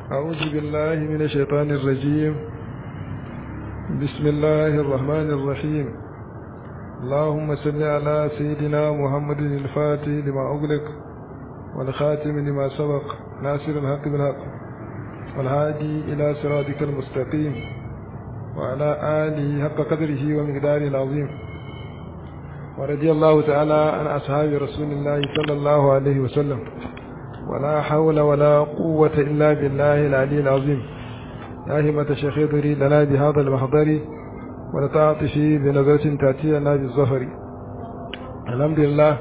أعوذ بالله من الشيطان الرجيم بسم الله الرحمن الرحيم اللهم صل على سيدنا محمد الفاتح لما أغلق والخاتم لما سبق ناصر الحق بالحق والهادي إلى صراطك المستقيم وعلى آله حق قدره ومقداره العظيم ورضي الله تعالى عن أصحاب رسول الله صلى الله عليه وسلم ولا حول ولا قوة إلا بالله العلي العظيم يا همة شيخ ضري لنا بهذا المحضر ولتعطشي بنظرة تأتي لنا بالظفر الحمد لله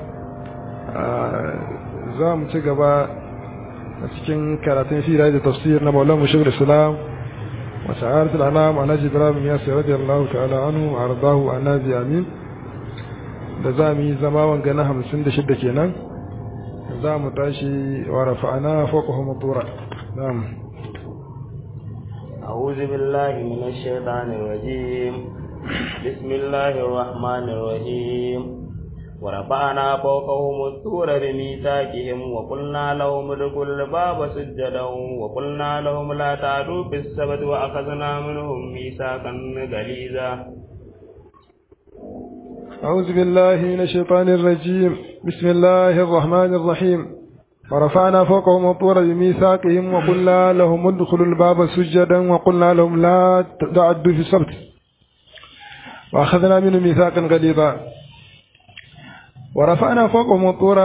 za mu ci gaba a cikin karatun shi da tafsir na maulan mu shugul islam wa sa'aratul anam anaji ibrahim ya sai radiyallahu ta'ala anhu wa ardahu annabi amin da za mu yi zama wanga na hamsin da shidda kenan za mu tashi wa rafa'ana fawqahum ad-dura na'am أعوذ بالله من الشيطان الرجيم بسم الله الرحمن الرحيم ورفعنا فوقهم الطور بميثاقهم وقلنا لهم ادخلوا الباب سجدا وقلنا لهم لا تعدوا في السبت وأخذنا منهم ميثاقا غليظا أعوذ بالله من الشيطان الرجيم بسم الله الرحمن الرحيم ورفعنا فوقهم الطور بميثاقهم وقلنا لهم ادخلوا الباب سجدا وقلنا لهم لا تعدوا في السبت وأخذنا منهم ميثاقا غليظا ورفعنا فوقهم الطور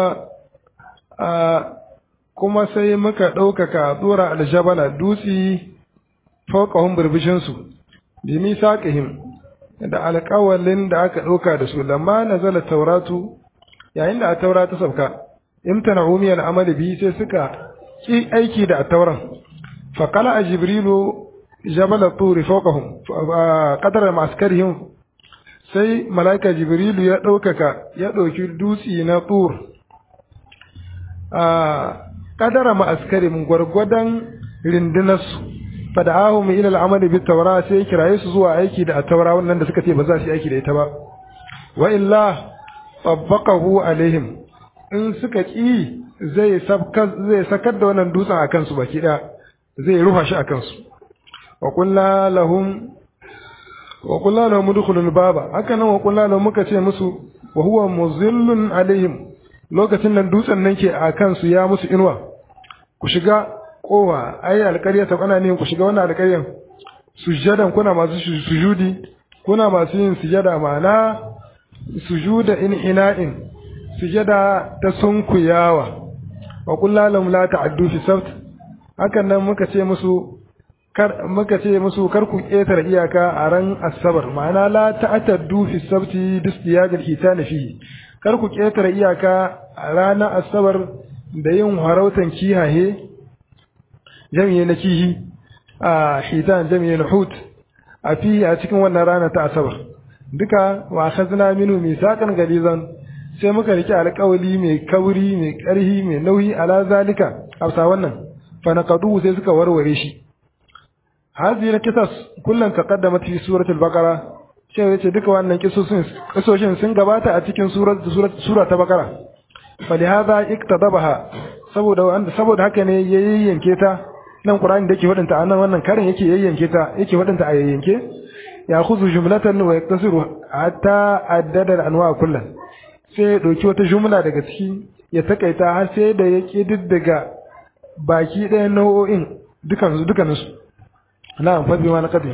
kuma sai muka ɗaukaka tsora aljabala dutse fauƙahun birbishinsu bi misaƙihim da alƙawalin da aka ɗauka da su lamma nazala tauratu yayin da a taura ta sauka imtana umiyar amali biyu sai suka ki aiki da tauran faƙala a jibrilu jabala turi fawqahum qadara maskarihim sai malaika jibrilu ya ɗaukaka ya ɗauki dutsi na tur a qadara maskarihim gwargwadon rindinarsu fada'ahum ila al-amali bit tawra sai kiraye su zuwa aiki da at-taura wannan da suka ce ba za su yi aiki da ita ba wa illa tabbaqahu alaihim in suka ki zai zai sakar da wannan dutsen a kansu baki daya zai rufa shi a kansu wa qulna lahum wa qulna lahum udkhulul baba haka nan wa qulna lahum muka ce musu wa huwa muzillun alaihim lokacin nan dutsen nan ke a kansu ya musu inuwa ku shiga kowa ai alƙarya ta kana ne ku shiga wannan alƙaryan sujadan kuna masu sujudi kuna masu yin sujada ma'ana sujuda in ina'in sujada ta sunkuyawa wa kullu lahum la ta'addu fi sabt hakan nan muka ce musu kar muka ce musu kar ku ƙetare iyaka a ran asabar ma'ana la ta'taddu fi sabti bisdiyadil hitana fihi kar ku ƙetare iyaka a ranar asabar da yin harautan kihaye jami'i na kihi a hitan jami'i na hut a fi a cikin wannan rana ta asabar duka wa khazna minu misaqan galizan sai muka rike alƙawali mai kauri mai ƙarhi mai nauyi ala zalika afsa wannan fa naqadu sai suka warware shi hazi na kisas kullun taqaddamat fi suratul baqara sai yace duka wannan kisosin kisoshin sun gabata a cikin surat sura ta baqara fa lihadha iktadabaha saboda wanda saboda haka ne yayyanke ta nan Qur'ani da yake wadanta anan wannan karin yake yayyanke ta yake wadanta a yayyanke ya khuzu jumlatan wa yaktasiru hatta addada al-anwa kullan sai ya dauki wata jumla daga ciki ya takaita har sai da ya kididdiga baki ɗaya nau'o'in dukan su dukan su na'am fa bima naqadihim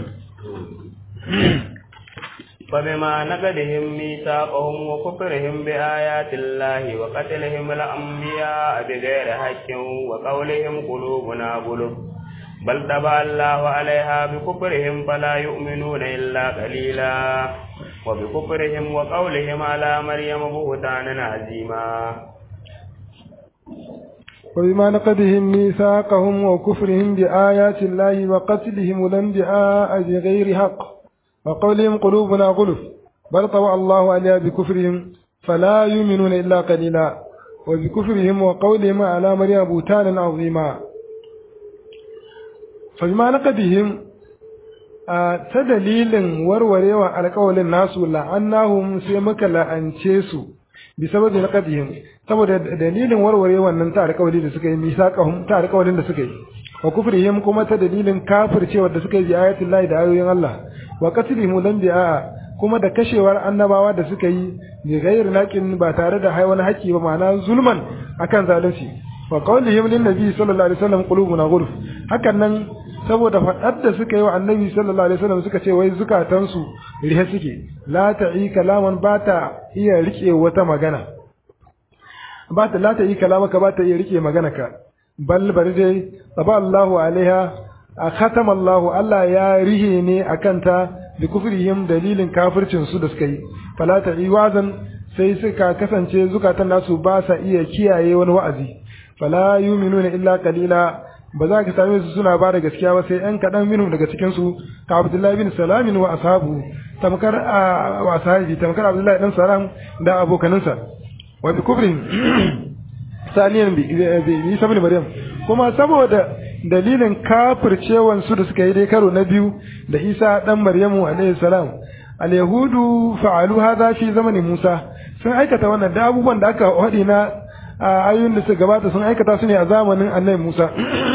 فبما نقدهم ميثاقهم وكفرهم بآيات الله وقتلهم الأنبياء بغير حق وقولهم قلوبنا غلف بل طبع الله عليها بكفرهم فلا يؤمنون إلا قليلا وبكفرهم وقولهم على مريم بهتانا عظيما وبما نقدهم ميثاقهم وكفرهم بآيات الله وقتلهم الأنبياء بغير حق وقولهم قلوبنا غلف بل طوى الله عليها بكفرهم فلا يؤمنون إلا قليلا وبكفرهم وقولهم على مريم بوتانا عظيما فبما نقدهم ta dalilin warwarewa alƙawalin nasu la'annahum sai muka la'ance su bi sababi naqadihim saboda dalilin warware wannan ta alƙawari da suka yi misaqahum ta alƙawarin da suka yi wa kufrihim kuma ta dalilin kafircewa da suka yi bi ayatin lahi da ayoyin Allah wa qatlihim lam bi'a kuma da kashewar annabawa da suka yi bi ghairi naqin ba tare da wani haƙi ba ma'ana zulman akan zalunci wa qawlihim lin nabi sallallahu alaihi wasallam qulubuna ghulf hakan nan saboda faɗar da suka yi wa annabi sallallahu alaihi wasallam suka ce wai zukatansu rihe suke la ta'i kalaman ba ta iya rike wata magana ba ta la ta'i kalamaka ba ta iya rike magana ka bal bari dai taba Allahu alaiha a khatama Allahu Allah ya rihe ne akan ta bi kufrihim dalilin kafircin su da suka yi fala ta'i wazan sai suka kasance zukatan nasu ba sa iya kiyaye wani wa'azi fala yu'minuna illa qalila ba za ka same su suna ba da gaskiya ba sai ‘yan kaɗan minhum daga cikinsu ka Abdullahi bin Salamin wa ashabu tamkar a wa sahabi tamkar Abdullahi dan Salam da abokaninsa wa bi kufrin saniyan bi Isa bin Maryam kuma saboda dalilin kafircewan su da suka yi dai karo na biyu da Isa dan Maryamu alaihi salam al-yahudu fa'alu hadha fi zamanin Musa sun aikata wannan da abubuwan da aka haɗi na a ayoyin da suka gabata sun aikata su ne a zamanin annabi Musa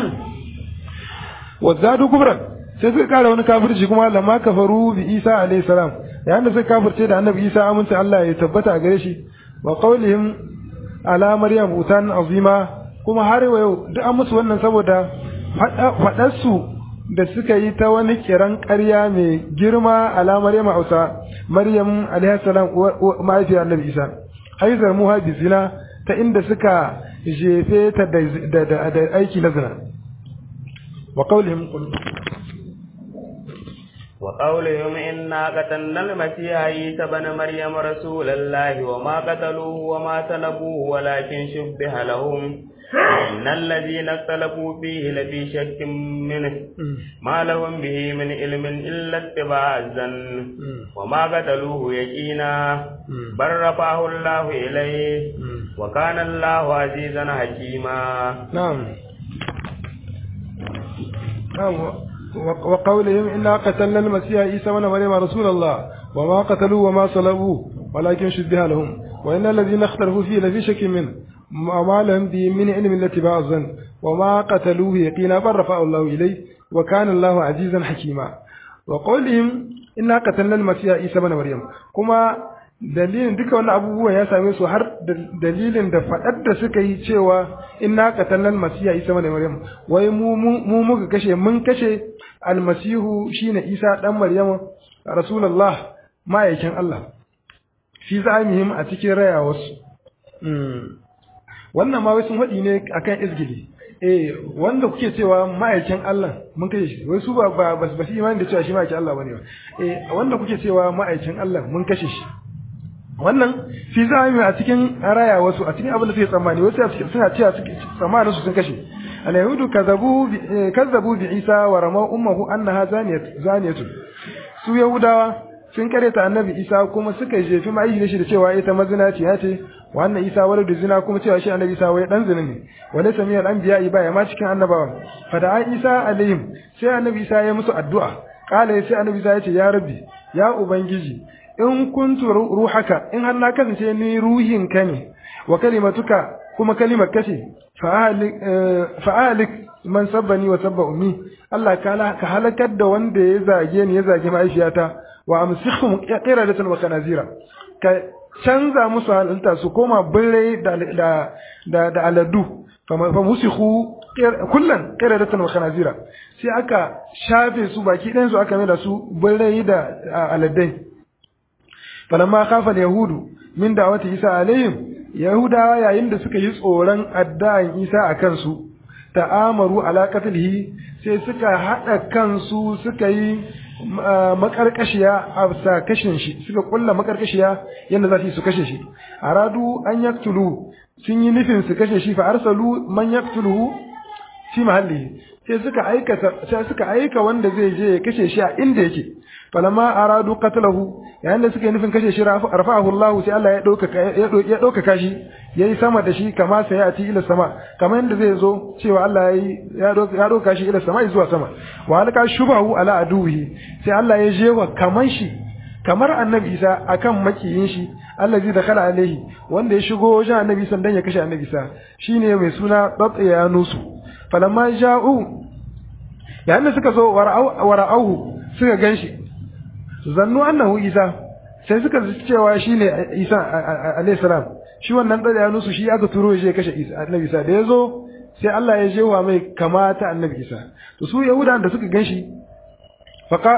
wazadu kubran sai suka kara wani kafirci kuma lamma kafaru bi Isa alayhi salam yayin da suka kafirce da annabi Isa amince Allah ya tabbata a gare shi wa qawlihim ala maryam utan azima kuma har yau duk an musu wannan saboda fadar su da suka yi ta wani kiran ƙarya mai girma ala maryam ausa maryam alayhi salam mahaifiyar annabi Isa haizar muha bi zina ta inda suka jefe ta da aiki na zina wa qawlihim qul wa qawlihim inna qatalna al-masiha isa ibn maryam rasulallahi wa ma qataluhu wa ma talabuhu walakin shubbiha lahum إن الذين اختلفوا فيه لفي شك منه ما لهم به من علم إلا اتباع الظن وما قتلوه يقينا بل رفعه الله إليه وكان الله عزيزا حكيما نعم نعم وقولهم إنا قتلنا المسيح عيسى بن مريم رسول الله وما قتلوه وما صلبوه ولكن شبه لهم وإن الذين اختلفوا فيه لفي شك منه ما لهم به من علم الاتباع الظن وما قتلوه يقينا بل رفعه الله إليه وكان الله عزيزا حكيما وقولهم إنا قتلنا المسيح عيسى بن مريم كما dalilin duka wannan abubuwan ya same su har dalilin da faɗar da suka yi cewa inna qatalnal masiha isa bane maryam wai mu mu muka kashe mun kashe almasihu shine isa dan maryam rasulullah ma'aikin Allah fi za'imihim a cikin rayawarsu wannan ma wai sun faɗi ne akan izgili eh wanda kuke cewa ma'aikin Allah mun kai shi wai su ba ba ba su imani da cewa shi ma'aikin Allah bane ba eh wanda kuke cewa ma'aikin Allah mun kashe shi wannan fi zami a cikin raya wasu a cikin abin da suke tsammani wasu suna cewa tsammanin su sun kashe al-yahudu kazzabu kazzabu bi Isa wa rama ummuhu annaha zaniyat zaniyatu su yahudawa sun kareta annabi Isa kuma suka jefi ma'aishi shi da cewa ita mazinaciya ce wannan Isa waladu zina kuma cewa shi annabi Isa wai dan zina ne wala samiyal anbiya ba ya ma cikin annabawa fada Isa alaihim sai annabi Isa ya musu addu'a kala sai annabi Isa ya ce ya rabbi ya ubangiji in kuntu ruhaka in har na kasance ni ruhin ka ne wa kalimatuka kuma kalimar kace fa ahlik man sabbani wa sabba ummi Allah ka halakar da wanda ya zage ni ya zage mahaifiyata wa amsikhum qiradatan wa kanazira ka canza musu halinta su koma birrai da da da aladu fa musikhu kullan qiradatan wa kanazira sai aka shafe su baki ɗayan su aka mai da su birrai da aladai falamma khafa yahudu min da'wati isa alaihim yahudawa yayin da suka yi tsoron addu'an isa a kansu ta'amaru ala qatlihi sai suka hada kansu suka yi makarkashiya a sa kashin shi suka kulla makarkashiya yadda za su yi su kashe shi aradu an yaktulu sun yi nufin su kashe shi fa arsalu man yaktuluhu fi mahalli sai suka aika sai suka aika wanda zai je ya kashe shi a inda yake falamma aradu qatlahu yayin da suka yi nufin kashe shi rafa'ahu Allah sai Allah ya dauka ya dauka shi yayi sama da shi kama sai ya ci ila sama kamar yadda zai zo cewa Allah yayi ya dauka ya dauka shi ila sama zuwa sama wa alqa shubahu ala aduhi sai Allah ya je wa kaman shi kamar annabi Isa akan makiyin shi allazi dakhala alaihi wanda ya shigo wajen annabi Isa dan ya kashe annabi Isa shine mai suna Tatyanusu falamma ja'u yayin da suka zo wara'auhu suka ganshi zannu annahu isa sai suka ji cewa shine isa alayhi salam shi wannan da ya nusu shi aka turo shi ya kashe isa annabi isa da yazo sai Allah ya jewa mai kamata annabi isa to su yahudan da suka ganshi faka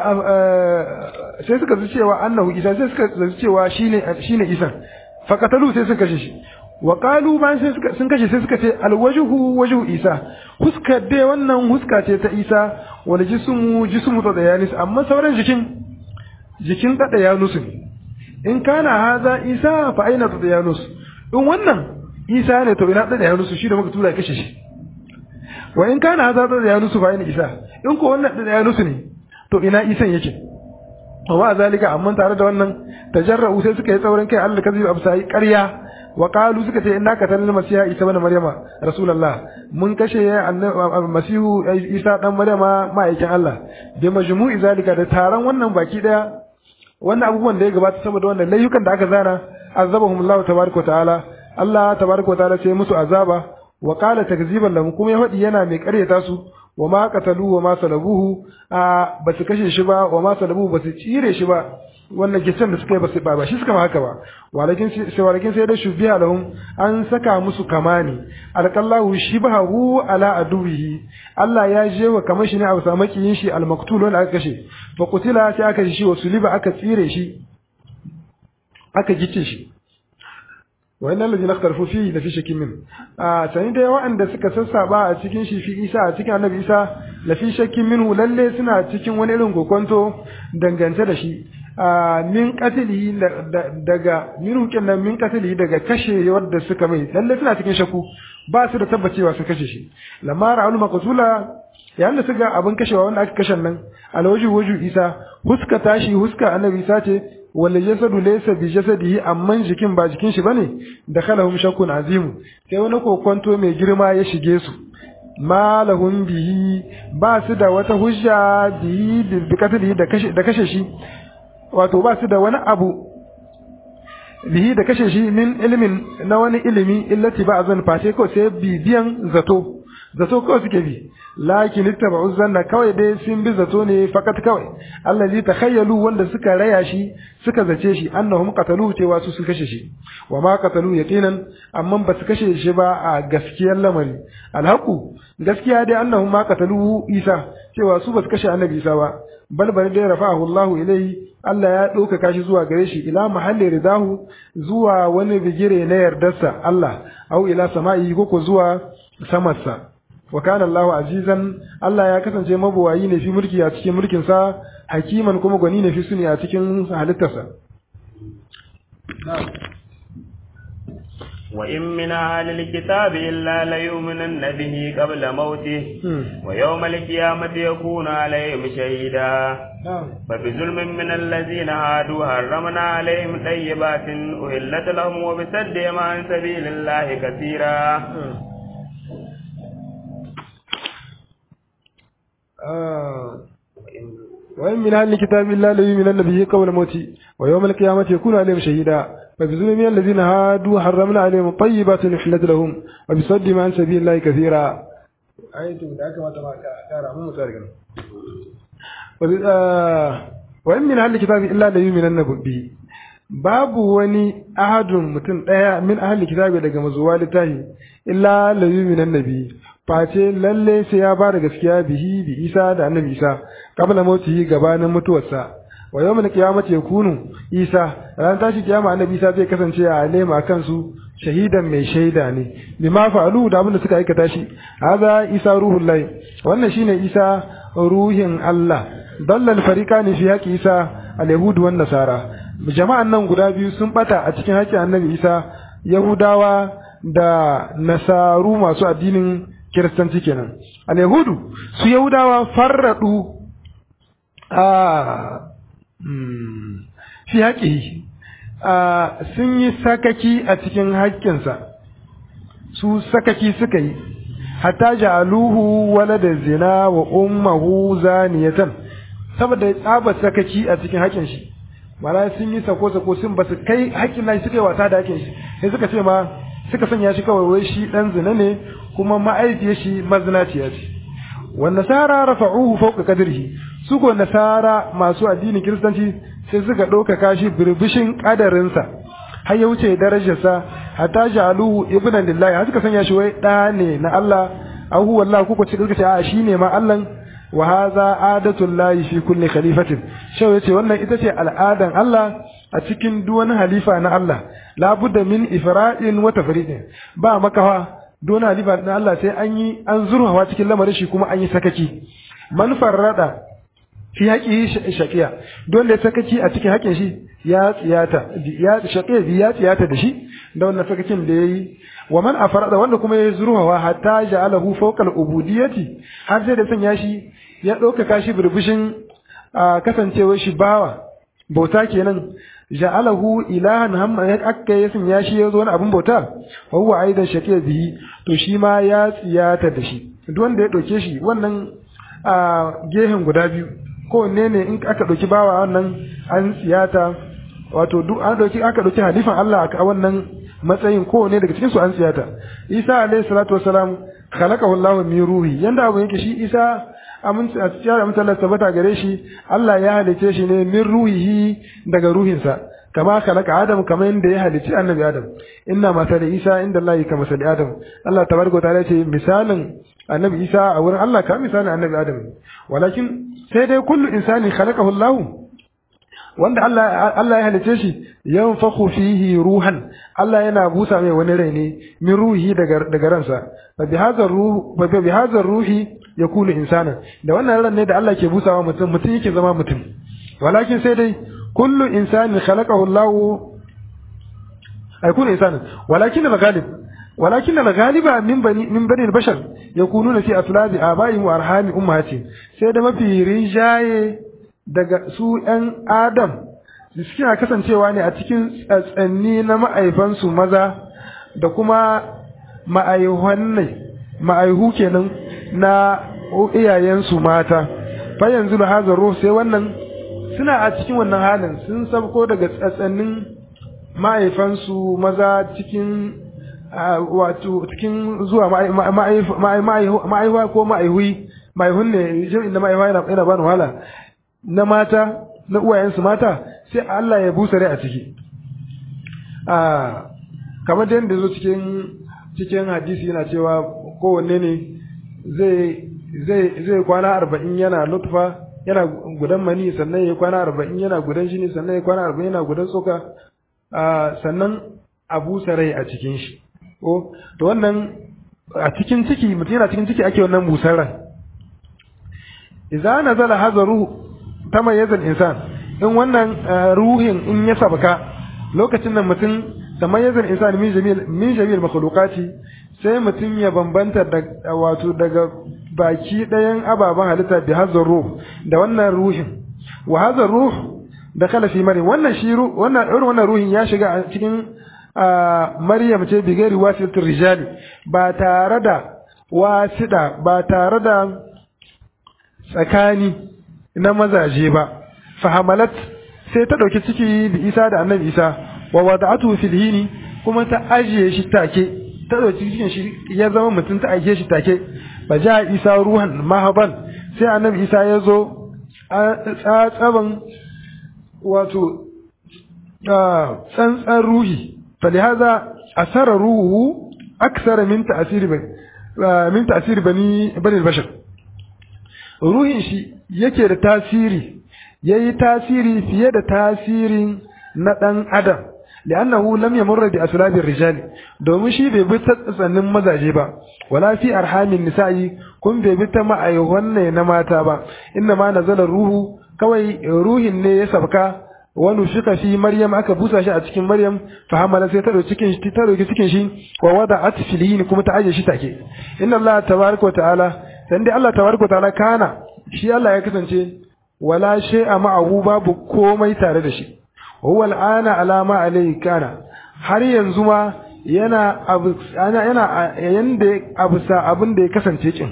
sai suka ji cewa annahu isa sai suka ji cewa shine shine isa fakatalu sai suka kashe shi wa qalu bayan sai suka sun kashe sai suka ce alwajhu wajhu isa huska dai wannan huska ce ta isa wal jismu jismu ta dayanis amma sauran jikin jikin ta dayanus ne in kana haza isa fa aina ta dayanus in wannan isa ne to ina ta dayanus shi da muka tura kashe shi wa in kana haza ta dayanus fa aina isa in ko wannan ta dayanus ne to ina isan yake wa zalika amma tare da wannan tajarra'u sai suka yi tsaurin kai Allah kazi absai ƙarya wa qalu suka ce inna qatalna masiha isa ibn maryama rasulullah mun kashe masihu isa dan maryama ma'aikin Allah bi majmu'i zalika da taron wannan baki daya wannan abubuwan da ya gabata saboda wannan layukan da aka zana azabahum Allah tabaaraka wa ta'ala Allah tabaaraka wa ta'ala sai musu azaba wa qala takziban lahum kuma ya faɗi yana mai ƙaryata su wa ma qatalu wa ma salabuhu a basu kashe shi ba wa ma salabuhu basu cire shi ba wannan gicen da suka yi basu ba shi suka ma haka ba walakin sai walakin sai da shubiha lahum an saka musu kamani alqallahu shibahu ala aduwihi Allah ya je wa kamar shi ne a samu kiyin shi almaktul wanda aka kashe fa qutila sai aka shi wa suliba aka tsire shi aka gice shi wa'annan ladina ikhtalafu fihi la fi shakkin min a sani da wa'anda suka sassaba a cikin shi fi Isa a cikin Annabi Isa la fi shakkin minhu lalle suna cikin wani irin kokonto dangance da shi a min qatili daga min nan min qatili daga kashe wanda suka mai lalle suna cikin shakku ba su da tabbacewa su kashe shi lamma ra'ul maqtula yayin da suka abin kashewa wanda aka kashe nan alwaji waju Isa huska tashi huska Annabi Isa ce wala jasadu laysa bi jasadihi amman jikin ba jikin shi bane da khalahum shakkun azimu sai wani kokonto mai girma ya shige su ma lahum bihi ba su da wata hujja bihi bi katli da kashe da kashe shi wato ba su da wani abu bihi da kashe shi min ilimin na wani ilimi illati ba azan face ko sai bibiyan zato zato kawai suke bi lakin ittaba'u zanna kawai dai sun bi zato ne fakat kawai allazi takhayyalu wanda suka raya shi suka zace shi annahum qatalu cewa su sun kashe shi wa ma qatalu yaqinan amma ba su kashe shi ba a gaskiyar lamari alhaqu gaskiya dai annahum ma qatalu isa cewa su ba su kashe annabi isa ba bal bal dai rafa'ahu Allah ilayhi Allah ya ɗaukaka shi zuwa gare shi ila mahalli ridahu zuwa wani bigire na yardarsa Allah au ila sama'i ko zuwa samarsa wa kana Allahu azizan Allah ya kasance mabuwayi ne fi mulki a cikin mulkin sa hakiman kuma gwani ne fi suni a cikin halittarsa وإن من أهل الكتاب إلا ليؤمنن به قبل موته ويوم القيامة يكون عليهم شهيدا فبظلم من الذين هادوا حرمنا عليهم طيبات أهلت لهم وبصدهم عن سبيل الله كثيرا وإن من أهل الكتاب إلا ليؤمنن به قبل موته ويوم القيامة يكون عليهم شهيدا فبظلم من الذين هادوا حرمنا عليهم طيبات أحلت لهم وبصدهم عن سبيل الله كثيرا آية ذاك ما ترى مو متاركا وإن من أهل الكتاب إلا ليؤمنن به babu wani ahadun mutum ɗaya min ahli kitabi daga mazuwa littafi illa la yuminan nabi face lalle sai ya ba da gaskiya bihi bi isa da annabi isa qabla mautihi gabanin mutuwarsa wa yawmal qiyamati yakunu isa ran tashi kiyama annabi isa zai kasance a alema kansu shahidan mai shaida ne bima fa'alu da abin da suka aikata shi haza isa ruhul lahi wannan shine isa ruhin Allah dallal fariqani fi haqi isa al-yahud wan nasara jama'an nan guda biyu sun bata a cikin haƙƙin annabi isa yahudawa da nasaru masu addinin kiristanci kenan al-yahudu su yahudawa farradu a fi haƙihi sun yi sakaki a cikin haƙƙinsa su sakaki suka yi hatta ja'aluhu walada zina wa ummuhu zaniyatan saboda tsaba sakaki a cikin haƙƙin shi mala sun yi sako sako sun ba su kai haƙƙin nan suka yi wasa da haƙƙin shi sai suka ce ma suka sanya shi kawai wai shi dan zina ne kuma ma'aifiyar shi mazinaciya ce wan nasara rafa'uhu fawqa qadrihi su ko nasara masu addinin kiristanci sai suka ɗaukaka shi birbishin ƙadarinsa har ya wuce darajarsa hatta ja'aluhu ibnan lillahi har suka sanya shi wai ɗa ne na Allah ahu wallahi kuka ce kuka ce a shine ma Allah wa hadha adatul lahi fi kulli khalifatin shau yace wannan ita ce al'adan Allah a cikin duk wani halifa na Allah la budda min ifra'in wa tafridin ba makawa duk wani halifa na Allah sai an yi an zurhawa cikin lamarin shi kuma an yi sakaki man farrada fi haƙi shaƙiya don da sakaci a cikin haƙin shi ya tsiyata ya shaƙiya bi ya tsiyata da shi da wannan sakacin da yayi wa man afarada wanda kuma ya zurhawa hatta ja'alahu fawqa al-ubudiyyati har sai da sanya shi ya ɗaukaka shi birbishin kasancewar shi bawa bauta kenan ja'alahu ilahan hamma ya akka ya sanya shi ya zo wani abin bauta wa huwa aidan shaqiya bihi to shi ma ya tsiyata da shi duk wanda ya ɗauke shi wannan a gehen guda biyu kowanne ne in aka ɗauki bawa wannan an tsiyata wato duk an ɗauki aka ɗauki halifan Allah a wannan matsayin kowanne daga cikin su an tsiyata Isa alayhi salatu wassalam khalaqahu Allah min ruhi yanda abu yake shi Isa aminci a cikin aminci Allah tabbata gare shi Allah ya halice shi ne min ruhihi daga ruhinsa kama khalaqa Adam kamar yadda ya halici annabi Adam inna masali Isa inda Allah ka masali Adam Allah tabaraka ta'ala ce misalin annabi Isa a wurin Allah ka misalin annabi Adam walakin sai dai kullu insani khalaqahu Allah wanda Allah Allah ya halice shi yanfakhu fihi ruhan Allah yana busa mai wani rai ne min ruhi daga daga ransa fa bi hadha ruh fa bi hadha ruhi yakunu insana da wannan ran ne da Allah ke busawa mutum mutum yake zama mutum walakin sai dai kullu insani khalaqahu Allah ay kullu insani walakin al-ghalib ولكن الغالب من بني من بني البشر يكونون في أفلاد آبائهم وأرحام أمهاتهم سيدا ما في رجاية daga su ‘yan Adam da suke kasancewa ne a cikin tsatsanni na ma'aifansu maza da kuma ma'aihuwan ne, ma'aihu kenan na iyayensu mata, fa yanzu da hazar ruh sai wannan suna a cikin wannan halin sun sabko daga tsatsannin ma'aifansu maza cikin wato cikin zuwa ma'aihuwa ko ma'aihui ma'aihun ne jami'in da ma'aihuwa yana bani wahala na mata na uwayensu mata sai Allah ya busa rai a ciki a kamar da yadda zo cikin cikin hadisi yana cewa kowanne ne zai zai zai kwana arba'in yana nutfa yana gudan mani sannan ya kwana arba'in yana gudan shi ne sannan ya kwana arba'in yana gudan tsoka sannan a busa rai a cikin shi ko to wannan a cikin ciki mutum yana cikin ciki ake wannan busar ran idza nazala hadha ruh tamayyaza insan in wannan ruhin in ya sabaka lokacin nan mutum tamayyaza insan min jamil min jamil makhluqati sai mutum ya bambanta da wato daga baki ɗayan ababen halitta bi hadha ruh da wannan ruhin wa hadha ruh da kala fi maryam wannan shi wannan irin wannan ruhin ya shiga a cikin Maryam ce bigari wasilatul rijali ba tare da wasida ba tare da tsakani na mazaje ba fahamalat sai ta dauki ciki bi Isa da Annabi Isa wa wada'atu fil hini kuma ta ajiye shi take ta dauki cikin shi ya zama mutum ta ajiye shi take fa ja Isa ruhan mahaban sai Annabi Isa ya zo tsatsaban wato tsantsan ruhi فلهذا أثر روحه أكثر من تأثير بني من تأثير بني بني البشر ruhin shi yake da tasiri yayi tasiri fiye da tasirin na ɗan adam li'annahu lam yamurra bi aslabi rijali domin shi bai bi ta tsannin mazaje ba wala fi arhamin nisa'i kun bai bi ta ma'aihon ne na mata ba inna ma nazala ruhu kawai ruhin ne ya sabka wani shika fi maryam aka busa shi a cikin maryam fa hamala sai ta dauki cikin shi ta dauki cikin shi wa wada atfilihin kuma ta aje shi take inna allah tabaraka wa ta'ala dan dai allah tabaraka wa ta'ala kana shi allah ya kasance wala shay'a ma'ahu babu komai tare da shi huwa al'ana ala ma alayhi kana har yanzu ma yana abu yana yana yanda abusa abin da ya kasance kin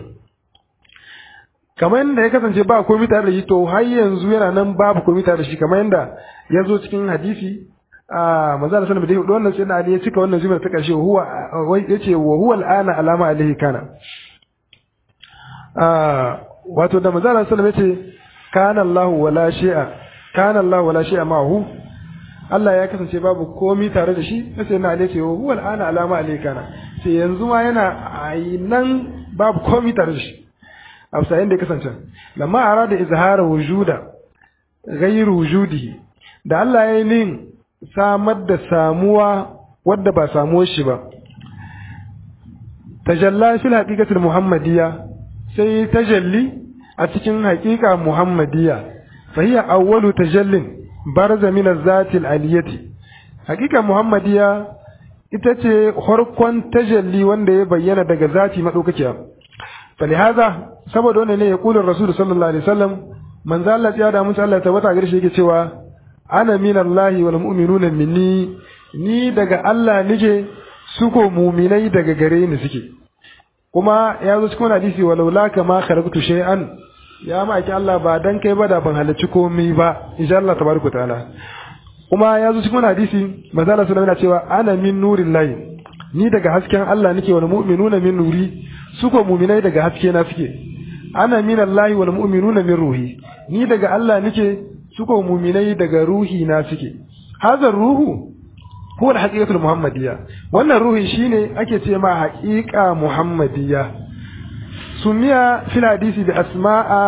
kamar yadda ya kasance ba komai tare da shi to har yanzu yana nan babu komai tare da shi kamar yadda ya zo cikin hadisi a manzo Allah sallallahu alaihi wasallam wannan sai Ali ya cika wannan zubar ta karshe huwa yace wa huwa al'ana alama alaihi kana wato da manzo Allah sallallahu alaihi wasallam yace kana Allahu wala shay'a kana Allahu wala shay'a ma'ahu Allah ya kasance babu komi tare da shi sai na alai ce huwa al'ana alama alaikana sai yanzu ma yana nan babu komi tare da shi a sayin da ya kasance lamma arada izhara wujuda ghayru wujudihi da Allah ya yi nin samar da samuwa wadda ba samuwar shi ba tajalla fil haqiqatil muhammadiyya sai tajalli a cikin haqiqa muhammadiyya fa hiya awwalu tajallin barza min az-zati al-aliyati haqiqa muhammadiyya ita ce farkon tajalli wanda ya bayyana daga zati madaukakiya falihaza saboda wannan ne ya kula rasul sallallahu alaihi wasallam manzo Allah ya da mutu Allah tabbata gare shi yake cewa ana minallahi wal mu'minuna minni ni daga Allah nike suko muminai daga gare ni suke kuma ya zo cikin hadisi walau la kama kharaqtu shay'an ya ma ake Allah ba dan kai ba da ban halarci komai ba insha Allah tabaraka taala kuma ya zo cikin hadisi manzo Allah sallallahu alaihi cewa ana min nurillahi ni daga hasken Allah nake wal mu'minuna min nuri suko muminai daga haske na suke ana min Allah wal mu'minuna min ruhi ni daga Allah nake suko muminai daga ruhi na suke hazar ruhu huwa al-haqiqatul muhammadiyya wannan ruhi shine ake ce ma haqiqa muhammadiyya sumiya fil hadisi bi asma'a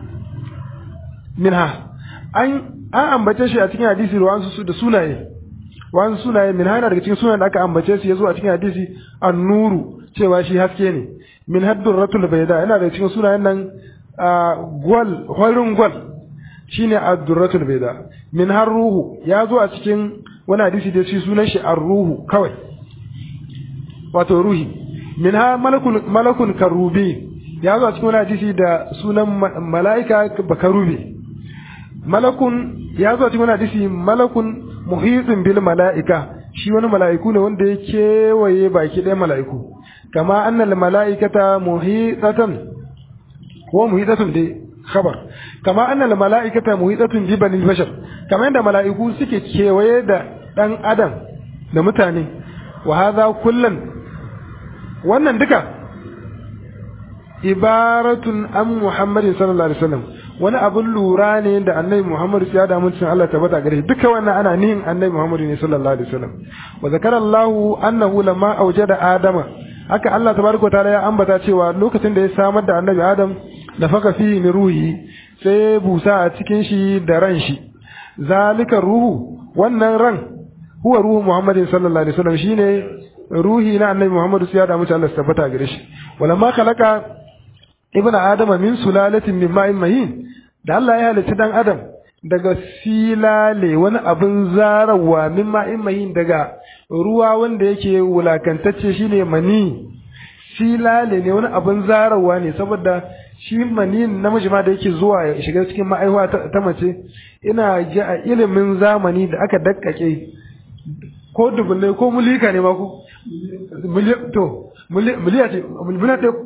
minha an an ambace shi a cikin hadisi ruwan su da sunaye wani sunaye min hana daga cikin sunayen da aka ambace su yazo a cikin hadisi an-nuru cewa shi haske ne min haddurratul bayda yana daga cikin sunayen nan gwal horin gwal shine ad-durratul bayda min har ruhu ya zo a cikin wani hadisi da shi sunan shi ar-ruhu kawai wato ruhi min ha malakun malakun karubi ya zo a cikin wani hadisi da sunan mala'ika bakarubi malakun ya zo a cikin wani hadisi malakun muhitun bil mala'ika shi wani mala'iku ne wanda ya kewaye baki ɗaya mala'iku kama annal mala'ikata muhitatan ko muhitatun dai khabar kama annal mala'ikata muhitatun bi banil bashar kama yadda mala'iku suke kewaye da dan adam da mutane wa hadha kullan wannan duka ibaratun an muhammadin sallallahu alaihi wasallam wani abun lura ne da annabi muhammadu ya da mutum Allah tabbata gare duka wannan ana nihin annabi muhammadu ne sallallahu alaihi wasallam wa zakara Allah annahu lamma awjada adama haka Allah tabaraka ta'ala ya ambata cewa lokacin da ya samar da annabi adam da faka fi ni ruhi sai busa a cikin shi da ran shi zalika ruhu wannan ran huwa ruhu muhammadin sallallahu alaihi wasallam shine ruhi na annabi muhammadu ya da mutum Allah tabbata gare shi walamma khalaqa ibnu adama min sulalatin min ma'in mahin da Allah ya halicci dan adam daga silale wani abin zarawa min ma'in mahin daga ruwa wanda yake wulakantacce shine mani silale ne wani abin zarawa ne saboda shi mani namiji ma da yake zuwa ya shiga cikin ma'aihuwa ta mace ina ji a ilimin zamani da aka dakkake ko dubunai ko mulika ne ma ko to miliya ce miliya ce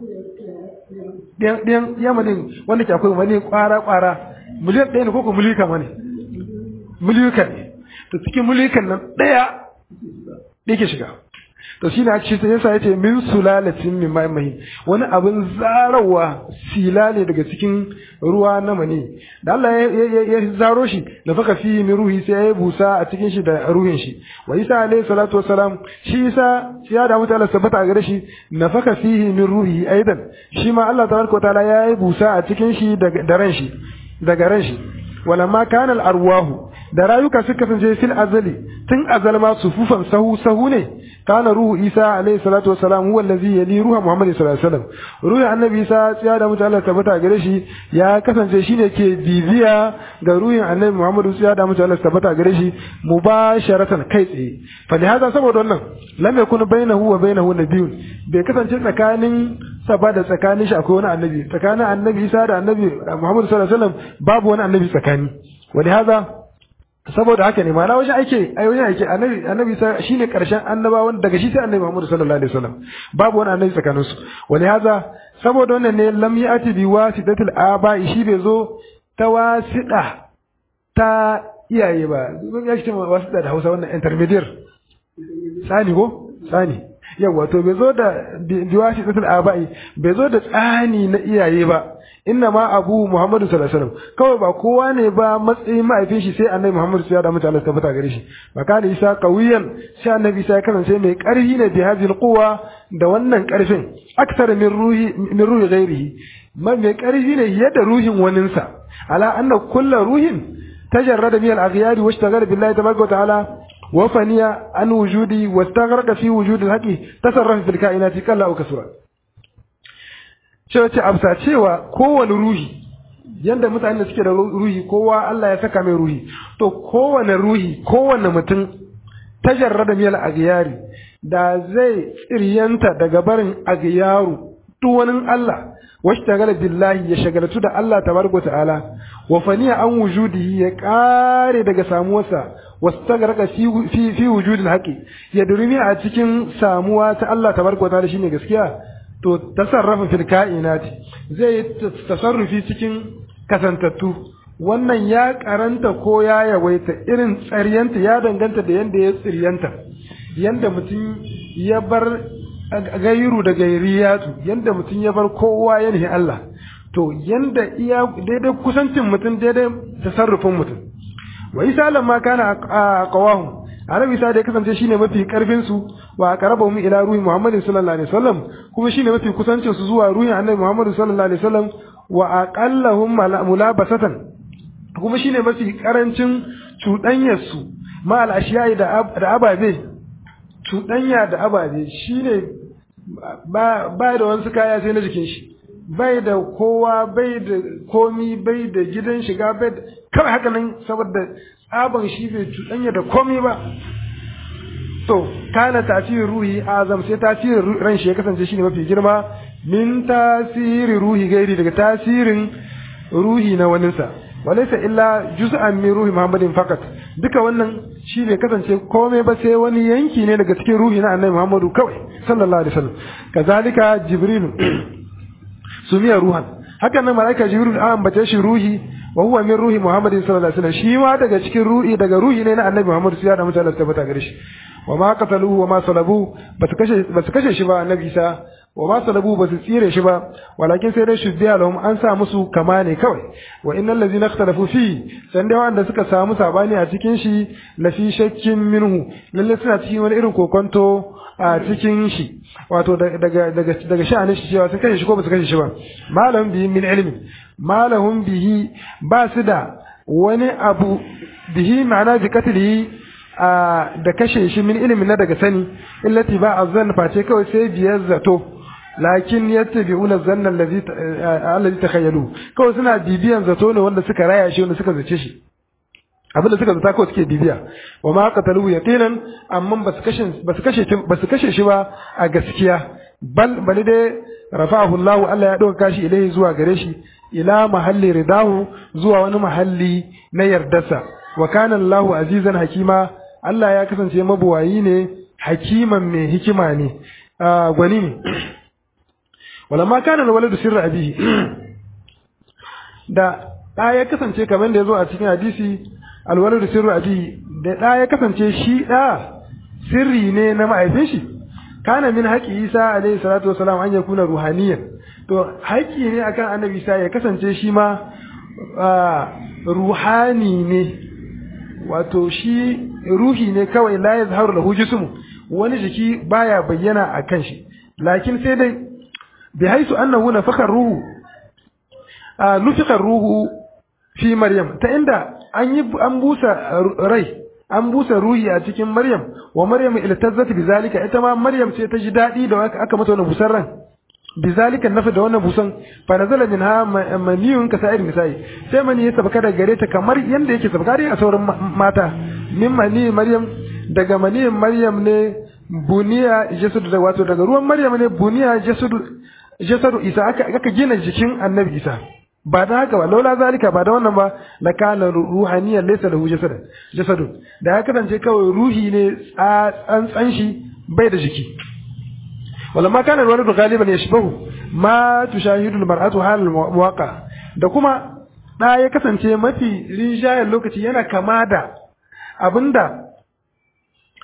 ɗayan yamanin wanda ke akwai wani ƙwara-ƙwara miliyan ɗaya ne ko ko mulika ma ne mulika ne to cikin mulikan nan ɗaya ɗaya ke shiga to shi ne ake shi yasa ya ce min sulalatin min ma'in mahin wani abin zarawa silale daga cikin ruwa na mani da Allah ya zaro shi da faka fi min ruhi sai ya busa a cikin shi da ruhin shi wa isa alayhi salatu wassalam shi isa ya da mutane sabata a gare shi na faka fihi min ruhi aidan shi ma Allah tabaraka wa ta'ala ya yi busa a cikin shi da ran shi daga ran shi walamma kana al arwahu da rayuka suka kasance fil azali tun azal ma sufufan sahu sahu ne kana ruhu isa alayhi salatu wassalam huwa allazi yali ruha muhammad sallallahu alaihi wasallam ruhu annabi isa ya da mutu Allah tabbata gare shi ya kasance shine ke bibiya ga ruhin annabi muhammad ya da mutu Allah tabbata gare shi mubasharatan kai tsaye fa hada saboda wannan lam yakun bainahu wa bainahu nabiyyun bai kasance tsakanin sa ba da tsakanin shi akwai wani annabi tsakanin annabi isa da annabi muhammad sallallahu alaihi wasallam babu wani annabi tsakani wani hada saboda haka ne ma'ana wajen aike ai wajen aike annabi annabi shine karshen annabawan daga shi sai annabi Muhammad sallallahu alaihi wasallam babu wani annabi tsakanin su wani haza saboda wannan ne lam yati bi wasitatil aba'i shi bai zo ta wasida ta iyaye ba zan ya ce wasida da Hausa wannan intermediate sani ko sani yawa to bai zo da biwashi tsatul abai bai zo da tsani na iyaye ba inna ma abu muhammadu sallallahu alaihi wasallam kawai ba kowa ne ba matsayin mahaifin shi sai annabi muhammadu sai da mutane ta fita gare shi ba kana isa qawiyan sai annabi sai kasance mai karfi ne bi hadhihi quwa da wannan karfin aksar min ruhi min ruhi ghairihi mai karfi ne yadda ruhin waninsa ala anna kullu ruhin tajarrada min al-aghyari washtaghala billahi tabaraka wa ta'ala وفني عن وجودي واستغرق في وجود الحق تصرف في الكائنات كلا أو كسرا cewa ce amsa cewa kowane ruhi yanda mutane suke da ruhi kowa Allah ya saka mai ruhi to kowane ruhi kowane mutum tajarrada miyal aghyari da zai tsiryanta daga barin aghyaru duk wani Allah washtagala billahi ya shagaltu da Allah tabaraka ta'ala wa faniya an wujudihi ya kare daga samuwarsa wastagraka fi fi fi wujudil haqi ya durmi a cikin samuwa ta Allah tabaraka ta'ala shine gaskiya to tasarrafa fil kainati zai tasarrufi cikin kasantattu wannan ya karanta ko ya yawaita irin tsariyanta ya danganta da yanda ya tsiryanta yanda mutum ya bar gairu da gairiyatu yanda mutum ya bar kowa ya nihi Allah to yanda iya daidai kusancin mutum daidai tasarrufin mutum wa isa lamma kana qawahu annabi isa da ya kasance shine mafi karfin su wa aqrabu mu ila ruhi muhammadin sallallahu alaihi wasallam kuma shine mafi kusancin su zuwa ruhin annabi muhammad sallallahu alaihi wasallam wa aqallahum mulabasatan kuma shine mafi karancin cuɗanyar su ma al ashiyai da ababe cuɗanya da ababe shine ba da wasu kaya sai na jikin shi bai da kowa bai da komi bai da gidan shiga bai da kawai haka nan saboda tsaban shi bai cuɗanya da komi ba to kana tasirin ruhi azam sai tasirin ran shi ya kasance shine mafi girma min tasiri ruhi gairi daga tasirin ruhi na waninsa walaysa illa juz'an min ruhi muhammadin fakat duka wannan shi bai kasance komai ba sai wani yanki ne daga cikin ruhi na annabi muhammadu kawai sallallahu alaihi wasallam kazalika jibrilu sumiya ruhan haka nan malaika jibril an ambace shi ruhi wa huwa min ruhi muhammadin sallallahu alaihi wasallam shi ma daga cikin ruhi daga ruhi ne na annabi muhammadu sai da mutane tabbata gare shi wa ma qataluhu wa ma salabu basu kashe basu kashe shi ba annabi isa wa ma salabu basu tsire shi ba walakin sai dai shuddiya lahum an sa musu kama ne kawai wa innal ladzina ikhtalafu fi san dai wanda suka samu sabani a cikin shi la fi shakkin minhu lalle suna cikin wani irin kokonto a cikin shi wato daga daga daga sha'anin shi cewa sun kashe shi ko ba su kashe shi ba malam bihi min ilmi malahum bihi ba su da wani abu bihi ma'ana bi qatlihi da kashe shi min ilmi na daga sani illati ba azzan face kawai sai biyar zato lakin yattabi'una zanna allazi allazi takhayyalu kawai suna bibiyan zato ne wanda suka raya shi wanda suka zace shi abinda suka zata kawai suke bibiya wa ma qatalu yaqinan amma basu kashe basu kashe basu kashe shi ba a gaskiya bal bali dai rafa'ahu Allah Allah ya dauka shi ilai zuwa gare shi ila mahalli ridahu zuwa wani mahalli na yardarsa wa kana Allah azizan hakima Allah ya kasance mabuwayi ne hakiman mai hikima ne gwani ne walamma kana alwaladu sirra abihi da ɗa ya kasance kamar da ya zo a cikin hadisi alwaladu sirru abi da ɗa ya kasance shi ɗa sirri ne na ma'aifin shi kana min haƙi isa alaihi salatu wasalam an yakuna ruhaniyan to haƙi ne akan annabi isa ya kasance shi ma ruhani ne wato shi ruhi ne kawai la yazharu lahu jismu wani jiki baya bayyana a kan shi lakin sai dai bi haisu annahu nafaka ruhu nufika ruhu fi maryam ta inda an yi an busa rai an busa ruhi a cikin maryam wa maryam iltazzat bizalika ita ma maryam sai ta ji dadi da aka mata wannan busar ran bizalika nafi da wannan busan fa nazala minha maniyun ka sa'ir nisa'i sai mani ya sabaka daga gare ta kamar yanda yake sabaka dai a sauran mata min mani maryam daga mani maryam ne buniya jasadu da wato daga ruwan maryam ne buniya jasadu jasadu isa aka aka gina jikin annabi isa ba da haka ba laula zalika ba da wannan ba la kana ruhaniyan laysa lahu jasad jasad da ya kasance kawai ruhi ne tsantsan shi bai da jiki wala ma kana alwaladu ghaliban yashbahu ma tushahidu almar'atu hal almuwaqa da kuma da ya kasance mafi rinjayen lokaci yana kama da abinda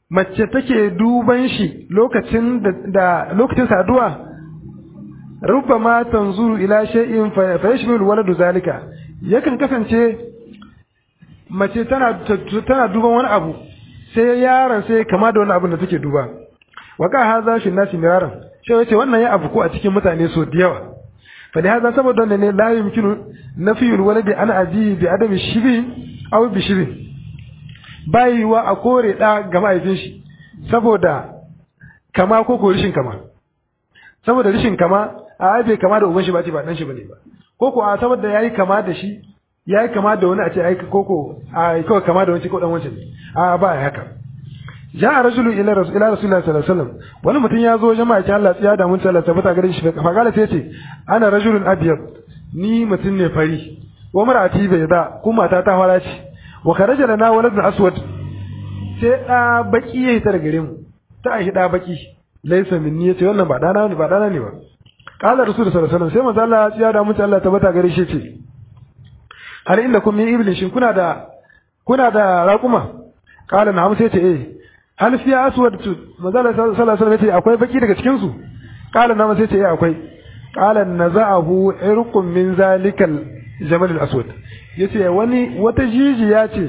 mace take duban shi lokacin da lokacin saduwa rubbama tanzuru ila shay'in fa yashmilu waladu zalika yakan kasance mace tana tana duban wani abu sai yaron sai kama da wani abu da take duba waka haza shi nasi miraran sai yace wannan ya abu ko a cikin mutane so da yawa fa da haza saboda wannan ne la yumkinu nafiyul waladi an abi bi adami shibi aw bi shibi bai wa a kore da ga mahaifin shi saboda kama ko ko rishin kama saboda rishin kama a bai kama da uban shi ba ce ba dan shi bane ba ko ko a saboda yayi kama da shi yayi kama da wani a ce ai koko a kawai kama da wani ko dan wancan a ba haka ja rajulu ila rasul ila rasulullahi sallallahu alaihi wasallam wani mutum ya zo jama'a ki Allah ya da mun Allah tabbata gare shi fa kala sai ce ana rajulun abyad ni mutum ne fari wa mar'ati bai da kuma ta ta fara ce wa kharaja lana waladun aswad sai da baki yayi ta gare mu ta ai da baki laysa minni yace wannan ba dana ne ba dana ne ba qala rasul sallallahu alaihi wasallam sai manzo Allah ya da mun Allah tabbata gare shi ce hal innakum min iblis shin kuna da kuna da raquma qala na'am sai ce eh hal fi aswad manzala sallallahu alaihi wasallam yace akwai baki daga cikin su qala na sai ce eh akwai qala naza'ahu irqun min zalikal jamal al aswad yace wani wata jijiya ce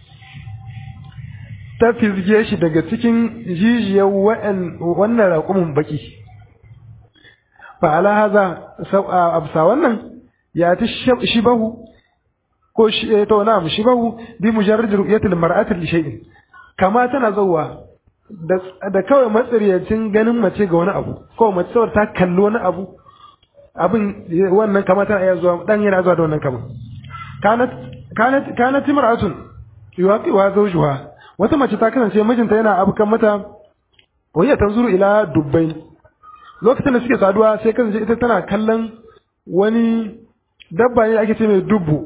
ta fizge shi daga cikin jijiyar wannan raƙumin baki fa ala haza absa wannan ya ta shibahu ko shi to na'am shibahu bi mujarrad ru'yatil mar'ati li shay'in kama tana zauwa da kawai matsiryacin ganin mace ga wani abu kawai mace saboda ta kalli wani abu abin wannan kama tana iya zuwa dan yana zuwa da wannan kama kanat kanat kanat imra'atun yuwaqi wa zawjuha wata mace ta kasance mijinta yana abukan mata wayya tanzuru ila dubbain lokacin da suke saduwa sai kasance ita tana kallon wani dabba ne ake ce mai dubbu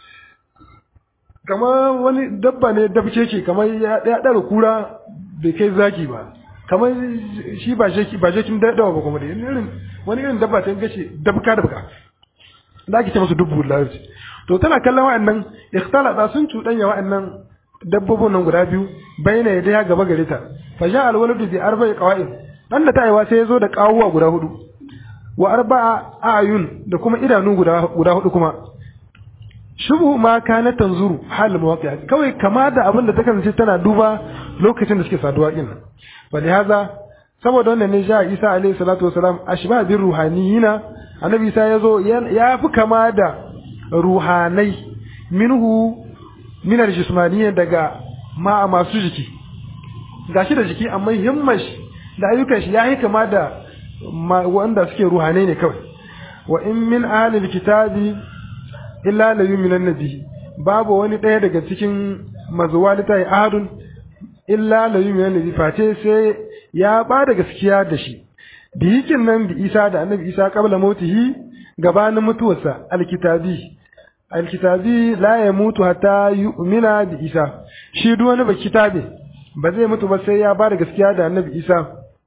kamar wani dabba ne dabce ce kamar ya ɗara kura bai kai zaki ba kamar shi ba sheki ba shekin dawa ba kuma da irin wani irin dabba ta gace dabka dabka da ake ce masu dubbu larabci to tana kallon wa'annan ikhtalata sun cuɗanya wa'annan dabbobin nan guda biyu bayyana ya daya gaba gare ta fa sha alwaladu bi arba'i qawa'id dan da tayewa sai ya zo da kawuwa guda hudu wa arba'a ayun da kuma idanu guda guda hudu kuma shubu ma kana tanzuru hal mawaqi'a kawai kama da abin da ta kasance tana duba lokacin da suke saduwa din fa da haza saboda wannan ne ja Isa alaihi salatu wasalam ashba bir ruhaniyina annabi Isa yazo ya fi kama da ruhanai minhu min aljismaniyya daga ma masu jiki gashi da jiki amma himmash da ayyukan shi yayi kama da wanda suke ruhanai ne kawai wa in min ahli alkitabi illa la yu'minan nabi babu wani ɗaya daga cikin mazuwa litai ahadun illa la yu'minan nabi face sai ya ba da gaskiya da shi biyikin nan bi Isa da Annabi Isa qabla mautihi gabanin mutuwarsa alkitabi alkitabi la ya mutu hatta yu'mina bi Isa shi duk wani baki kitabe ba zai mutu ba sai ya ba da gaskiya da Annabi Isa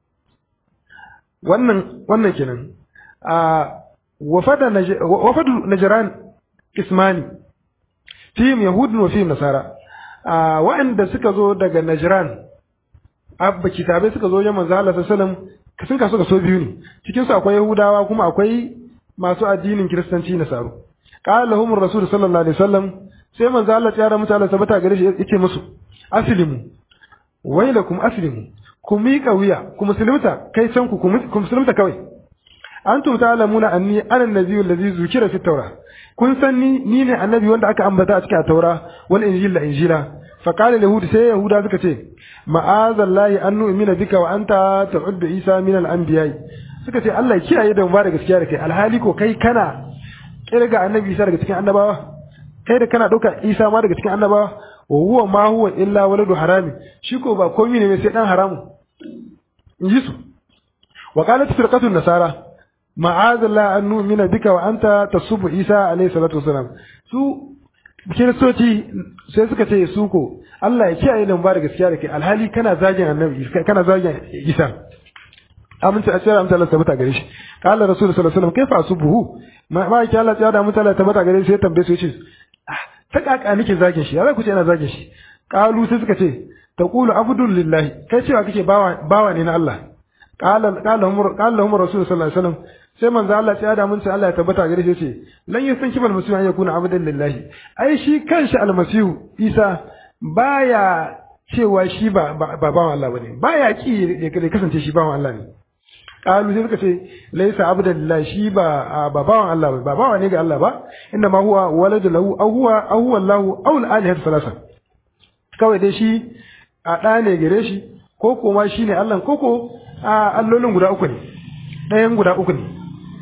wannan wannan kenan a wafada wafadu najran ismani fihim yahudun wa fihim nasara a wa'anda suka zo daga najran abba kitabe suka zo wajen manzo Allah sallallahu alaihi wasallam sun kaso kaso biyu ne cikin su akwai yahudawa kuma akwai masu addinin kiristanci nasaru qala lahum rasul sallallahu alaihi wasallam sai manzo Allah ya ramu Allah sabata gare shi yace musu aslimu wailakum aslimu ku miƙa wuya ku musulunta kai can ku ku musulunta kawai antum ta'lamuna anni ana an-nabiyyu allazi zukira fi tawra kun san ni ni ne annabi wanda aka ambata a cikin taura wal injil da injila fa qala yahud sai yahuda suka ce ma'azallahi an nu'mina bika wa anta ta'uddu isa min al-anbiya suka ce Allah ya kiyaye da mu ba da gaskiya da kai alhali ko kai kana kirga annabi isa daga cikin annabawa kai da kana dauka isa ma daga cikin annabawa wa huwa ma huwa illa waladu harami shi ko ba komai ne sai dan haramu in ji su wa qalat firqatu nasara ma'azallah an nu'mina bika wa anta tasubbu isa alayhi salatu wasalam su kiristoci sai suka ce su ko Allah ya kiyaye da ba da gaskiya da kai alhali kana zagin annabi kana zagin isa amince a cikin amince Allah tabbata gare shi qala rasul sallallahu alaihi wasallam kaifa asubuhu ma ma ki Allah ya da mutu Allah tabbata gare shi sai tambaye su yace ta kaka nake zagin shi ya za ku ce ina zagin shi qalu sai suka ce taqulu abdullahi kai cewa kake bawa bawa ne na Allah qala qala hum qala hum rasul sallallahu alaihi wasallam sai manzo Allah ya da mun ce Allah ya tabbata gare shi ce lan yusan kibal musihu an yakuna abdan lillahi ai shi kanshi almasihu Isa baya cewa shi ba ba bawan Allah bane baya ki ya kasance shi bawan Allah ne qalu sai suka ce laysa abdan lillahi shi ba ba bawan Allah ba bawa ne ga Allah ba inna ma huwa waladu lahu aw huwa aw huwa Allah aw al-alihatu salasa kawai dai shi a ɗa ne gare shi ko kuma shi ne Allah ko ko a allolin guda uku ne ɗayan guda uku ne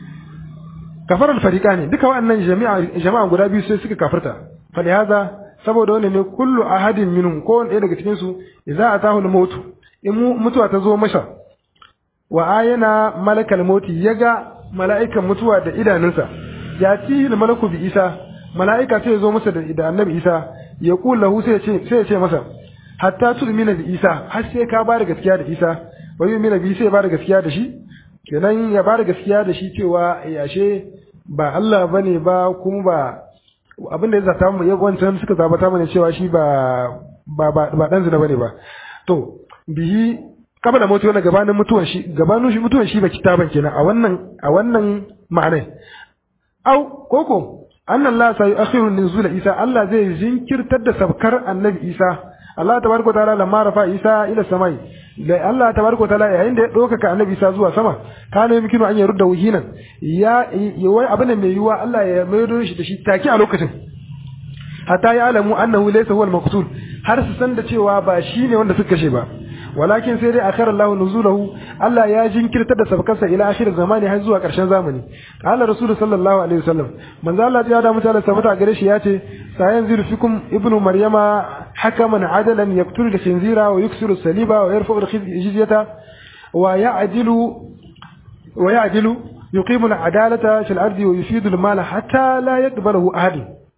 kafar alfarika ne duka waɗannan jama'a guda biyu sai suka kafarta fali haza saboda wani ne kullu ahadin minhum ko wani ɗaya daga cikin su idza atahu al-maut in mutuwa ta zo masa wa ayana malakal mauti yaga mala'ikan mutuwa da idanunsa ya tihi malaku bi isa mala'ika sai ya zo masa da annabi isa ya kula lahu sai ya ce sai ya ce masa hatta tu'mina bi isa har sai ka ba da gaskiya da isa wa yu'mina bi sai ya ba da gaskiya da shi kenan ya ba da gaskiya da shi cewa yashe ba Allah bane ba kuma ba abinda ya zata mu ya wancan suka zabata mana cewa shi ba ba ba, ba dan zina bane ba to bihi kabla mutu wannan gabanin mutuwan shi gabanin shi mutuwan shi ba kitaban kenan a wannan a wannan ma'anai au koko annan la sa yu'akhiru nuzul isa Allah zai jinkirtar da sabkar annabi isa Allah tabaraka ta'ala lamma rafa isa ila samai da Allah tabaraka ta'ala yayin da ya ɗaukaka annabi isa zuwa sama kana yumkinu an yarudda wuhinan ya wai abin mai yiwa Allah ya maido shi da shi take a lokacin hatta ya alamu annahu laysa huwa al-maqtul har su san da cewa ba shine wanda suka kashe ba walakin sai dai akhara Allah nuzulahu Allah ya jinkirta da sabkarsa ila akhir zamani har zuwa karshen zamani qala rasul sallallahu alaihi wasallam manzo Allah ya da mutane sabata gare shi yace sayanziru fikum ibnu maryama hakaman adalan yaqtulu al-khinzira wa yuksiru saliba wa yarfa'u al-jizyata wa ya'dilu wa ya'dilu yuqimu al-adalata fil ardi wa yufidu al-mala hatta la yaqbalahu ahad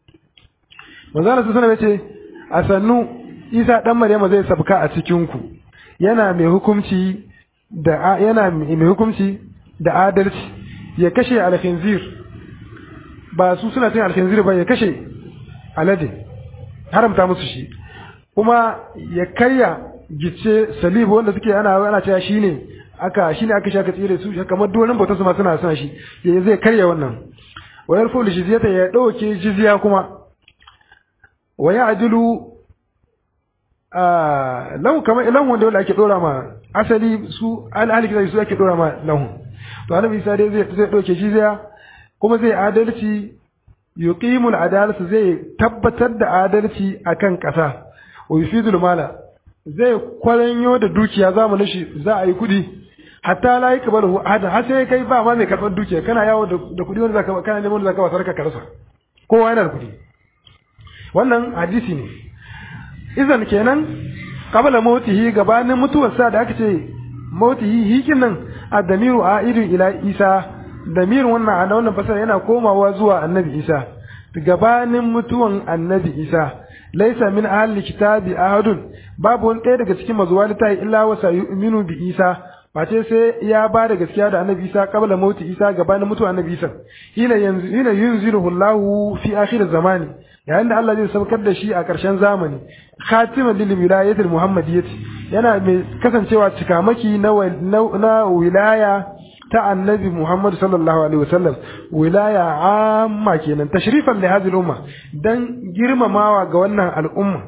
manzo Allah sallallahu alaihi wasallam yace asannu Isa dan Maryama zai sabka a cikin ku yana mai hukunci da yana mai hukunci da adalci ya kashe alkhinzir ba su suna cin alkhinzir ba ya kashe alade haramta musu shi kuma ya karya gice salibu wanda suke ana ana cewa shine aka shine aka shaka tsire su kamar donin bautar su ma suna son shi ya zai karya wannan wa yarfu jizyata ya dauke jizya kuma wa ya'dilu lahu kamar ilan wanda wanda ake dora ma asali su alhali kitabi su ake dora ma lahu to annabi isa dai zai zai dauke shi zai kuma zai adalci yuqimul adalatu zai tabbatar da adalci akan kasa wa yufidul mala zai kwaranyo da dukiya zamanin shi za a yi kudi hatta la yakbalu hada har sai kai ba ma mai karɓar dukiya kana yawo da kudi wanda zaka kana neman wanda zaka wasar ka karasa kowa yana da kudi wannan hadisi ne izan kenan qabla mautihi gabanin mutuwarsa da aka ce mautihi hikin nan ad-damiru a'idu ila isa damirin wannan a wannan fasara yana komawa zuwa annabi isa gabanin mutuwan annabi isa laisa min ahli kitabi ahadun babu wani ɗaya daga cikin mazuwa littafi illa wa sayu'minu bi isa face sai ya ba da gaskiya da annabi isa qabla mauti isa gabanin mutuwa annabi isa ila yanzu ila yunziruhu Allahu fi akhir zamani yayin da Allah zai saukar da shi a ƙarshen zamani khatiman lil wilayatil muhammadiyyati yana mai kasancewa cikamaki na na wilaya ta annabi Muhammad sallallahu alaihi wasallam wilaya amma kenan tashrifan li hadhihi umma dan girmamawa ga wannan al'umma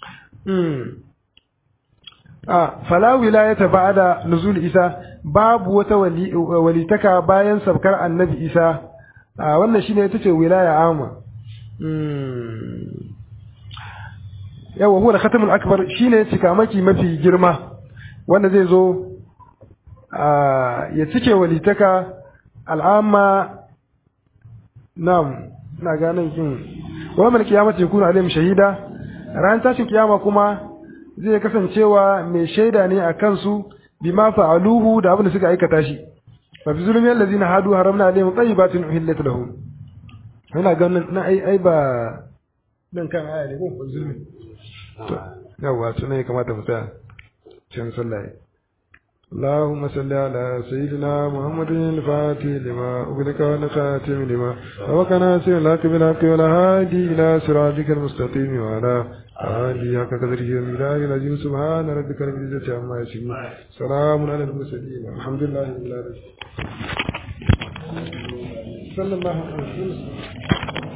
a fala wilayata ba'da nuzul isa babu wata walitaka bayan sabkar annabi isa a wannan shine ita ce wilaya amma yawa huwa khatamul akbar shine cikamaki mafi girma wanda zai zo ya cike walitaka al'amma nam na ganin kin wa mal kiyamati yakunu alaihim shahida ran tashin kiyama kuma zai kasancewa mai shaida ne a kansu bima fa'aluhu da abin da suka aikata shi fa fi zulmi allazina hadu haramna alaihim tayyibatin uhillat lahum ina ganin na ai ai ba dan kan aya ne ko zulmi to yawa tuna ya kamata mu tsaya cin sallah اللهم صل على سيدنا محمد الفاتح لما أغلق والخاتم لما سبق ناصر لك بالحق والهادي إلى صراطك المستقيم وعلى آله حق قدره ومقداره العظيم سبحان ربك رب العزة عما يصفون سلام على المرسلين الحمد لله رب العالمين صلى الله عليه وسلم